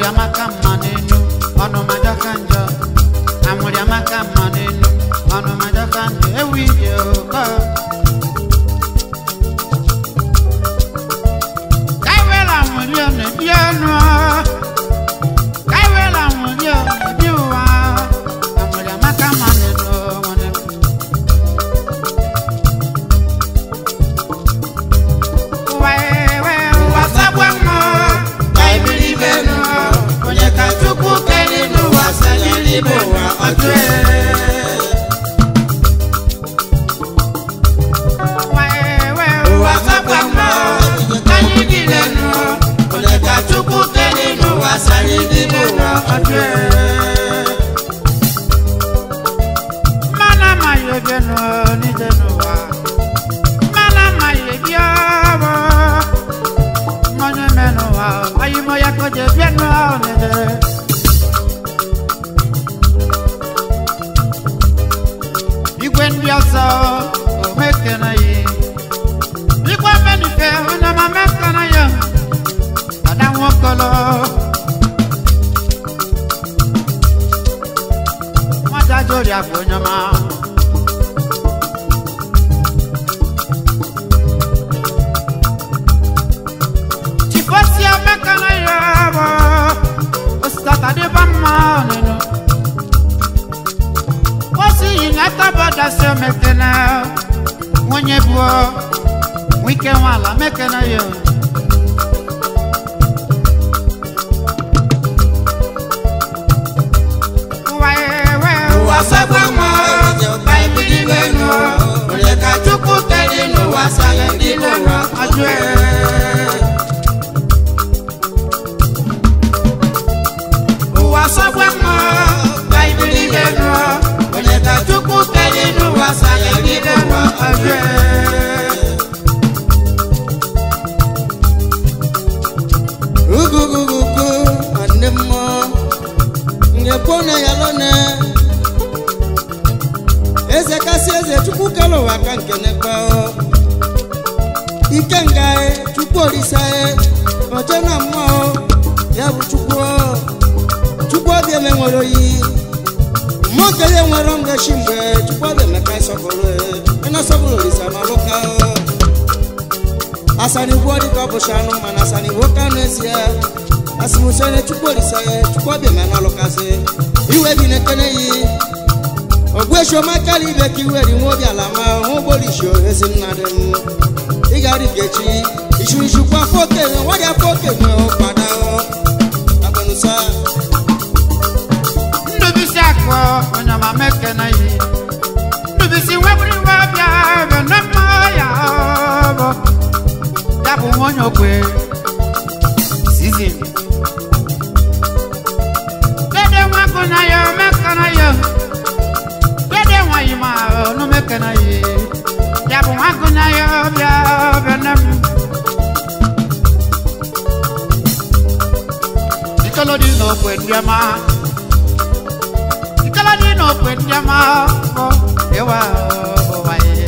anwụrị amaka mma n'enu ọnụ majọka njọ anwụrị amaka mma n'enu ọnụ majọka njọ ewu ije ụkọ kaiwela anwụrị ọ na-ebi ọnụ kaiwela anwụrị ọ na-ebi ụwa anwụrị amaka mma n'enu nwanne m ụwa ewe ụwa sagwa mma ka ibiri ibe nụ onye ka chukwu kere n'ụwa sagiri ibe ụwa ọjụ ụwa ewe ụwa sagwa mma ka anyị niile nụ onye ka chukwu kere n'ụwa sagiri ibe ụwa ọjụ mmanụ amaghị oge nụ n'ije n'ụwa mmanụ amaghị ebi ọbụ mmanya menụ wa ayi mo ya ko je bien no ne de igwe ndị ọzọ o meke na ye igwe menife onye ma meke na ye ada nwokolo nwata jori akwa onye ma Chifosia mekana yabo Ostata de bama nenu Osi ingata bada se mekena Mwenye buo Wike wala mekena yo Waewe wasabwa mo Baibili wenu Onye ka chukwu kedi n'ụwa sale ndị n'ụwa ajue ụwa sọgwa mma ka ibiri ibe nọ onye ka chukwu kere n'ụwa sara ibe nọ ọjọọ ugugugugu nwanne mmụọ nyekpona ya lone eze kasị eze chukwu kere ụwa ka nke nekpe ike nga chukwu orisa oje na mmụọ ya bụ chukwu chukwu obi eme nwere oyi mmụọ kele nwere mgbechi mgbe chukwu obi emeka ịsọpụrụ ịna sọpụrụ orisa na ọlụka asani wuo dịka ọ bụcha anụ mana asani wuo ka n'ezie asimusene chukwu olise chukwu ọbịa ma n'ọlụkasị iwe bi na-ekene yi ogbuechioma kala ibe ka iwe ri nwa obi ala ma hụ gbolisho ezi nna dị m ị ga-arịbi echi ichurichukwu afọ okenye nwadị afọ okenye ụkpada agbanusa ndubisi akọ onye ma meke na yi ndubisi webiri wabịa ebe na mma ya bụ ya bụ nwonye okwe sizin dede nwakụ na ya meke na ya dede nwayi ma ọnụ meke na yi ya bụ nwakụ na ya bịa ebe na m ikolodi na okwe ndị ọma Ikaladi no kwendama o ewa o wae.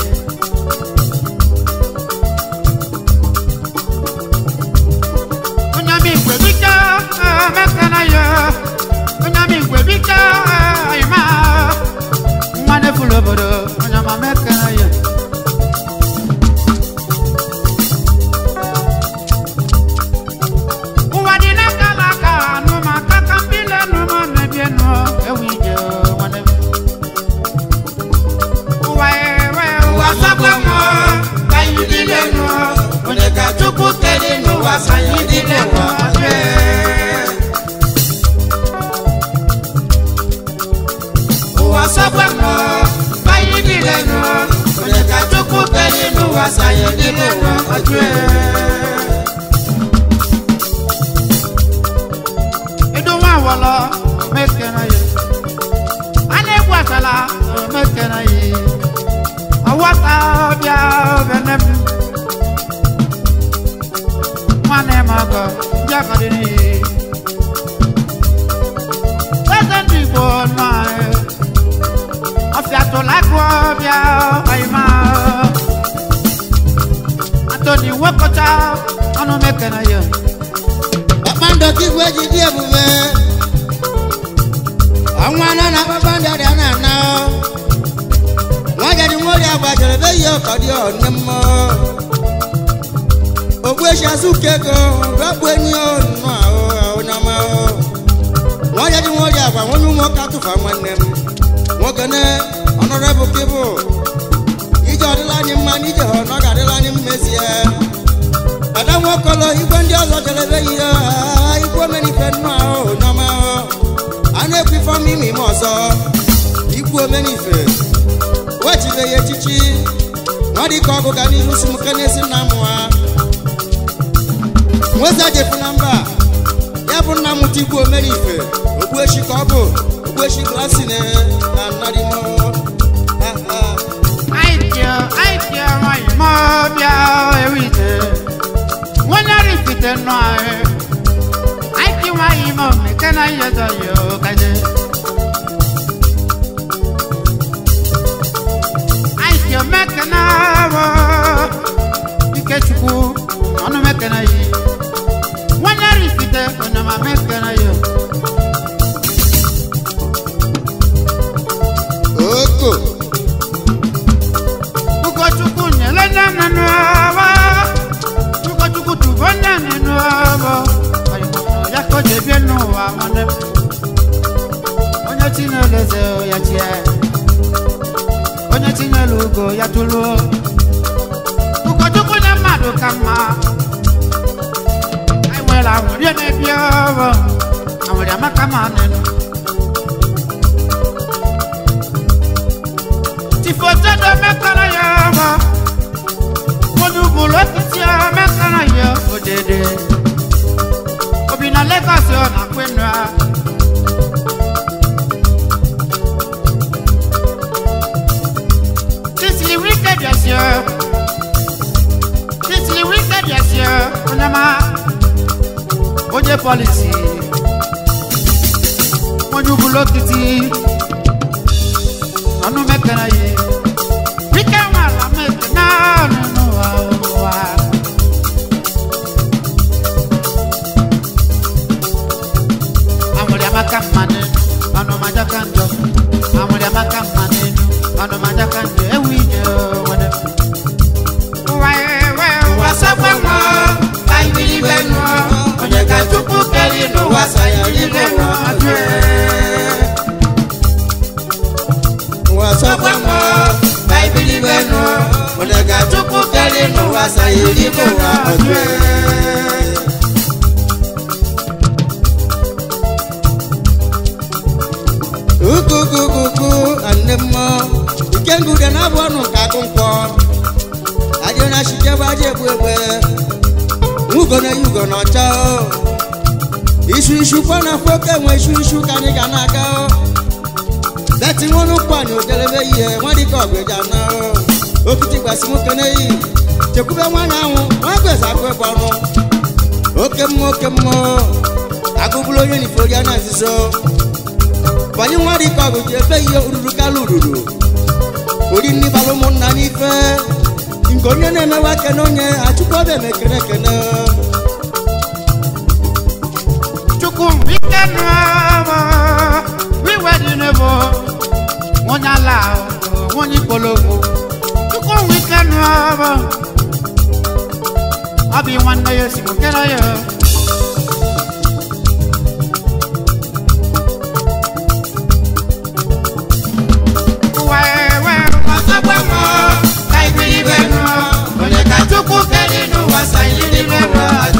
Kunyami kwebika mekana yo. Kunyami kwebika ima. Mwane fulobodo kunyama mekana yo. Uwadina kalaka numa kakambile numa nebieno ewije mwane. Uwaewe uwasabwamo kayidile no. Oneka chukwu kedi n'ụwa sayidile no. Uwasabwamo kayidile no. Oneka chukwu kedi n'ụwa sayidile no. Idunwa wọlọ omekena ye. A na-egwu asala omekena ye. Ọwọta ọbịa obene m. Nwanne m ọgọ ndị ọgọ dị n'iyi. Eze ndị Igbo nọ anyị. Ọfịa tụrụ akụ ọbịa ọyịma. Antoni Nwokocha ọnụ mekena ye. kpakpando oke igwe ji dị ebube ọnwa na na kpakpando dị na ana nwa jadi nwori agbajere ebe ihe ọkọ dị ọnne mmụọ ogbuechi azụka ego rakpu enyi nnụ ahụ onye ọma nwa jadi nwori agwa nwonye ụmụụka tụfa nwanne m nwoke ne ọnọrọbụ kebụ ije ọdịla anyị mma na ije ha ọ ga-adịla anyị mmezie ada nwokolo igwe ndị ọzọ jere ebe ihe igwe omenife nnụ ahụ n'ọma a na-ekwu ife ọma ime ime ọzọ igwe omenife wechibe ya echichi nwa dịka ọgụ ga n'ihu si m kenesi nna m ha nweza jefu na mba ya bụ nna m ta igwe omenife ogbuechi ka ọ bụ ogbuechi glasi na na nnadimo Aitio, aitio, nwanyị ma ọbịa ewite. Nwonye rifite nnọọ ahụ. Aiki nwanyị ma omeke na ihe zọ ya okaje. Aitio meke na awọ. Ikechukwu, ọnụ meke na yi. Nwonye rifite, onye ma meke na ya. oko Ugochukwu nyere nne nínú ọwọ́. Ugochukwu tụbọ nne nínú ọwọ́. Ọyịmọ̀nà ya ka o ji ebie n'ụwa nwanne m. Onye tinyere eze ya tie. Onye tinyere ugo ya tụluo. Ugochukwu nye mmadụ ka mma. Anyị nwere anwụrị na-ebi ọwọ́. Anwụrị amaka ma nínú. Tifotedo mekana ya ọmọ. Onugbu lọ́kìtì ọ mekana ya òdèdè. Obi na Lagos ọ na kwenu a. Tisili wicked yasi ọ. Tisili wicked yasi ọ. Onyama. Oje polisi. Onugbu lọ́kìtì. Ọnụ mekana ya. Wike nwala mekana ọnụnụ ụwa. Amụrị amaka mma n'enu, ọnụ majaka njọ. Amụrị amaka mma n'enu, ọnụ majaka njọ. Ewu ije nwere. Ụwa ewe ụwa sakwa nwa, ka ibiri be nụọ. Onye ka Chukwu kere n'ụwa sa ya ibe nụọ ajụ ee. nwa sọkwa nwa baibili benu onye ga-achụpụ karị n'ụwa sayiri bụ ụwa ọjụ ukukukuku anne mmọ ike ngude na-abụ ọnụ nke akụ nkwọ ajị na chikebe aja egbu egbe nwugo na yugo na ọcha isu isu kwa na afọ oke nwe isu isu ka anyị ga na-aga bẹ́ẹ̀tì wọn ló pa ní òjẹlẹbẹ yìí ẹ wọn di kọ ọgbẹjà náà ó òkìtì gbàsí mú kẹne yìí tẹkùbẹ wọn náà wọn wọn gbèsè àgbẹ bọnu ókè mọ ókè mọ agobulo yẹn ní fòlíà náà sísọ bọyì wọn di kọ ọgbẹjà ẹgbẹ yìí òdùdù kálù òdùdù orí ní balùwẹ̀ nà nífẹ̀ nkonnwa náà mẹwàá kẹne onye àtúkọ bẹẹ mẹ kẹnẹkẹnẹ. Chukwu ike nụọ wiwe dị n'ebo nwonye ala nwonye ikpologbo Chukwu ike nụọ ọ bụ nwanne ya esi kere ya Ụwa ewe ọsọgbe mụọ ka ibiri be nụọ onye ka Chukwu kere n'ụwa sa yiri n'ebe ajụ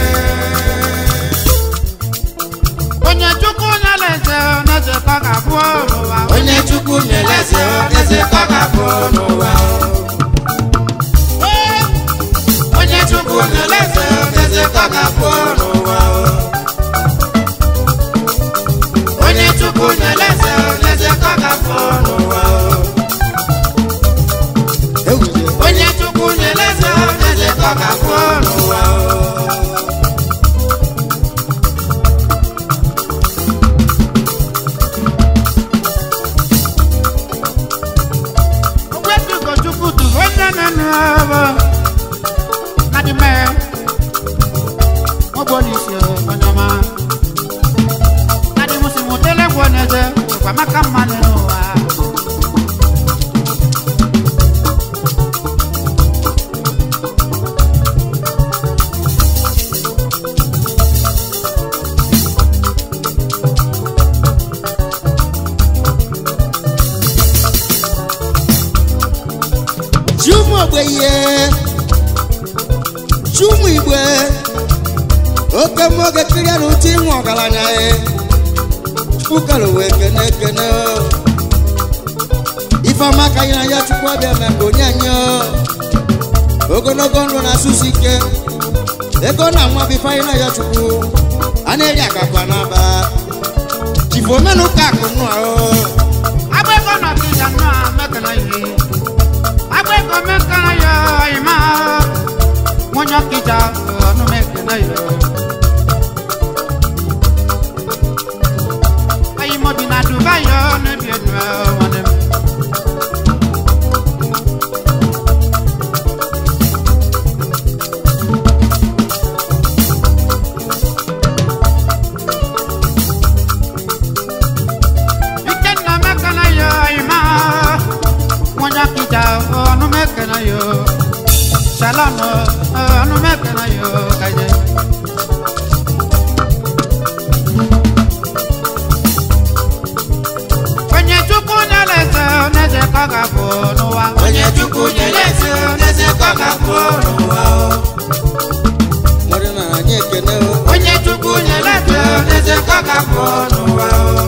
onye chukwu na-eleze n'eze ka ọ ga-abụ n'ụwa onye chukwu na-eleze eze ka ọ ga-abụ n'ụwa onye chukwu na-eleze eze ka ọ ga-abụ n'ụwa onye chukwu na-eleze n'eze ka ọ ga-abụ n'ụwa ewuze onye chukwu na-eleze n'eze ka ọ ga-abụ n'ụwa polisi onyoma nadi musimutele gwoneze kwa maka mmanụ n'ụwa ji ụmụ ogbenye ji ụmụ igbe oke mmụọ ga-ekiri na ụtụ ịnwe ọgaranya ya chukwu wee kene ekene ifeọma ka anyị na ya chukwu ọbịa mee ka onye anyị ogologo ndụ na-asụsụ ike ego na nwa bụ ife anyị na ya chukwu a na-eri agakwa n'aba jifu omenụka akụ nnụ ahụ agbẹ́kọ̀ náà ti dànù àmẹ́kànnà yìí agbẹ́kọ̀ mẹ́kànnà yọ ìmọ̀ wọ́n yọ kíjà ọ̀nù mẹ́kànnà yọ. ayimọ̀bí na dubai yọ níbi ẹ̀dùn ẹ̀ wọ́n ní. Ikenna mekana yo ima Mwanya kita onu mekana yo Shalom onu mekana yo kaje Onye chukwu nyeleze oneze kaga bụ n'ụwa Onye chukwu nyeleze oneze kaga bụ n'ụwa nwere na anyị ekene o. Onye chukwu nyeleze oneze kaga bụ n'ụwa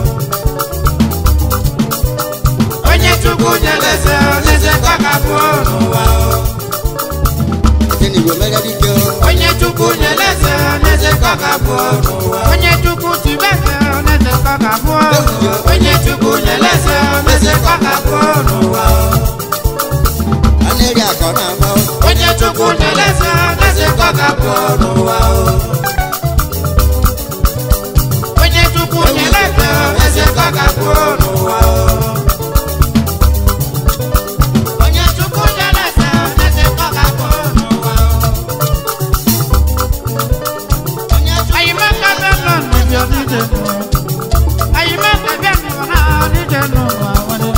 Onye chukwu nyeleze oneze kaga bụ n'ụwa Ike na igwe mere dike o. onye chukwu nyeleze oneze kaga bụ n'ụwa onye chukwu tibeze oneze kaga bụ onye chukwu nyeleze oneze kaga bụ n'ụwa a na-eri akọ na-agba o. onye chukwu nyeleze oneze kaga bụ n'ụwa onye chukwu nyeleze oneze kaga bụ n'ụwa onye chukwu nyeleze oneze kaga bụ n'ụwa ayimaka bẹ lọ níbi onídé nù ayimaka bẹ nù náà onídé nù àwọn ni.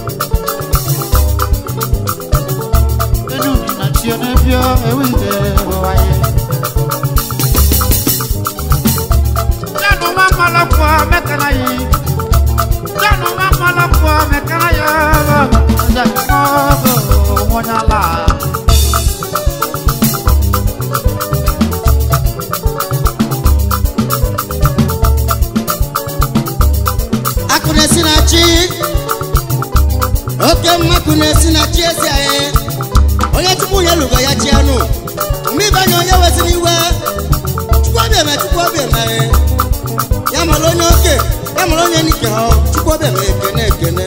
inú nìyà tí o ní bí o ewì dé wáyé. jánu má má lọ pọ mẹkànnà yìí jánu má má lọ pọ mẹkànnà yìí ọjà ìmọ̀ bò wọ́n yàrá. akụ na-esi na chi oke mmakụ na-esi na chi ezi anyị onye chukwu ya lụgo ya chi anụ mgbe ịbanye onye weziri iwe chukwu obi eme chukwu obi eme ya mara onye oke ya mara onye nike ha chukwu obi eme ekene ekene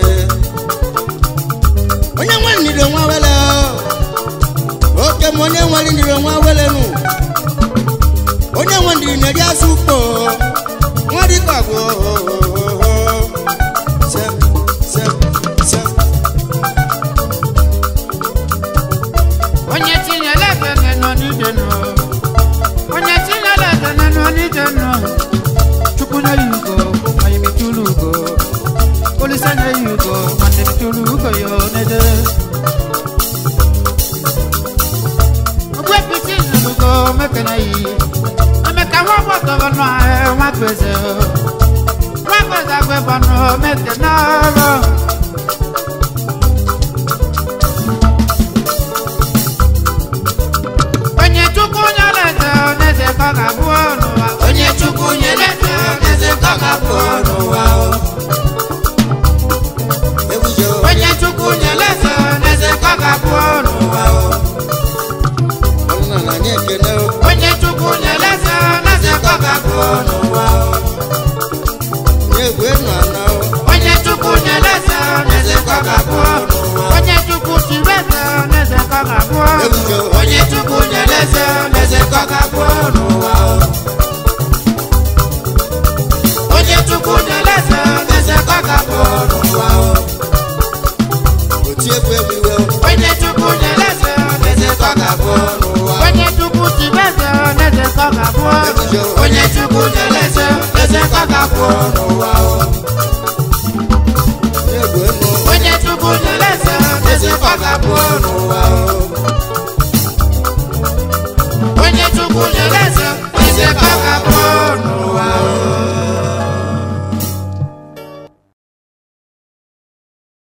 onye nwe ndiri nwa wele oke ma onye nwere ndiri nwa wele nụ onye nwe ndiri na-eri azụ ukpo nwa dịka bụ Sep, sep, sep. onye tinyere ebe nọ n'ije nọ onye tinyere ebe nọ n'ije nọ chukwu nye ya ugo anyị metụrụ ugo polisi nye ya ugo nwanne metụrụ ugo ya onede ogwepiti zuru ugo mekene yi emeka nwa gbọtọrọ nọ nwa gbeze nwa gbeze agbebọ nọ mekene ọrụ onye chukwu nyere eze oneze ka ọ ga-abụ n'ụwa onye chukwu nyere eze oneze ka ọ ga-abụ n'ụwa Egwu je o. onye chukwu nyere eze oneze ka ọ ga-abụ n'ụwa Ọrụ na na anyị ekene o. onye chukwu nyere eze oneze ka ọ ga-abụ n'ụwa Nye egwu enu ana o. onye chukwu nyere eze oneze ka ọ ga-abụ n'ụwa onye chukwu chiri eze oneze ka ọ ga-abụ Egwu je o. onye chukwu nyere eze oneze ka ọ ga-abụ n'ụwa onye chukwu nyere eze oneze ka ọ ga-abụ n'ụwa Oti egwu egwu iwe o. onye chukwu nyere eze oneze ka ọ ga-abụ n'ụwa onye chukwu chiri eze oneze ka ọ ga-abụ Egwu eze onye chukwu nyere eze eze ka ọ ga-abụ n'ụwa o. egwu enu onye chukwu nyere eze eze ka ọ ga-abụ n'ụwa o. onye chukwu nyere eze eze ka ọ ga-abụ